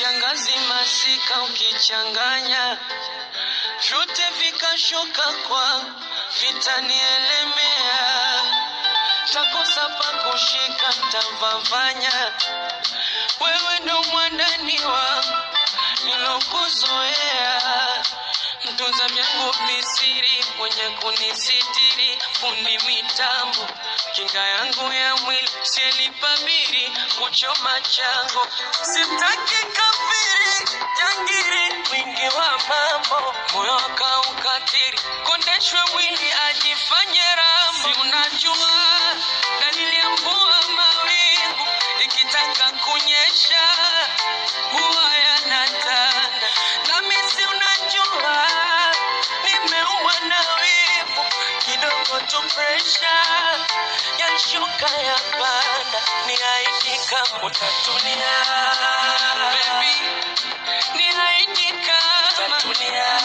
kiangazi, masika ukichanganya, vyote vikashuka kwa vitanielemea, takosa pa kushika, tavavanya. Wewe ndo mwandani wangu nilokuzoea, mtunza vyangu visiri, mwenye kunisitiri, fundi mitambo, kinga yangu ya mwili, sielipabiri kuchoma chango, sitaki kafiri, jangiri, mwingi wa mambo, moyo akaukatiri, kondeshwe mwili ajifanye rambo, si unajua dalili ya mvua mawingu ikitaka kunyesha huwa yanatanda, nami si unajua nimeumwa na wivu kidogo tu, presha yashuka ya panda, ni aidi kama utatulia baby, ni aidi kama utatulia,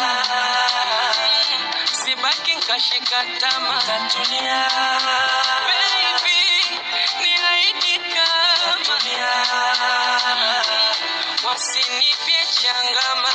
sibaki nkashika tama utatulia baby, ni aidi kama utatulia, wasinipye changama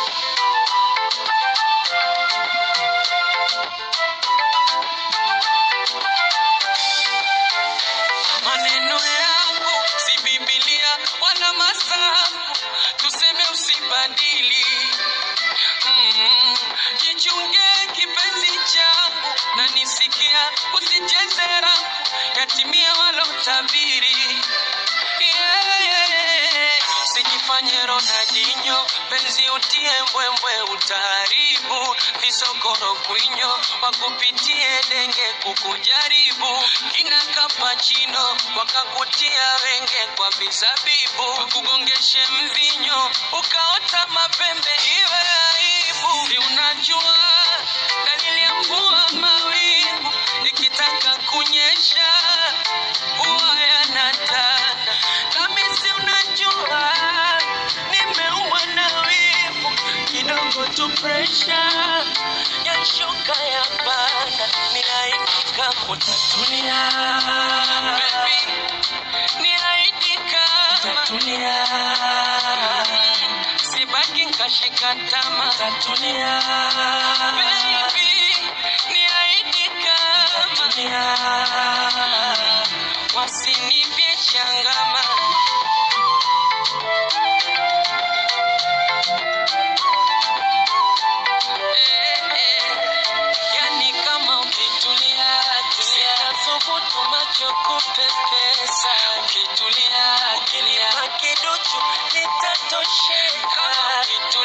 maneno yangu si Biblia wala masafu, tuseme usibadili. Mm, jichunge kipenzi changu na nisikia, usicheze rafu, yatimia wala utabiri. Yeah, yeah, yeah. Usijifanye Ronaldinho, penzi utie mbwembwe, utaharibu visokoro kwinyo, wakupitie denge kukujaribu, kina kapachino wakakutia wenge kwa vizabibu, wakugongeshe mvinyo ukaota mapembe, iwe aibu. Si unajua dalili ya mvua mawingu ikitaka kunyesha huwa yanatanda, nami si unajua nimeumwa na wivu kidogo tu, presha yashuka ya panda, ni aidi kama utatulia baby, ni aidi kama utatulia, sibaki nkashika tama utatulia baby, ni aidi kama utatulia, wasinipye changama Eh, eh, yani kama ukitulia tulia, thubutu macho kupepesa. Ukitulia ukilia kiduchu nitatosheka. Kama ukitu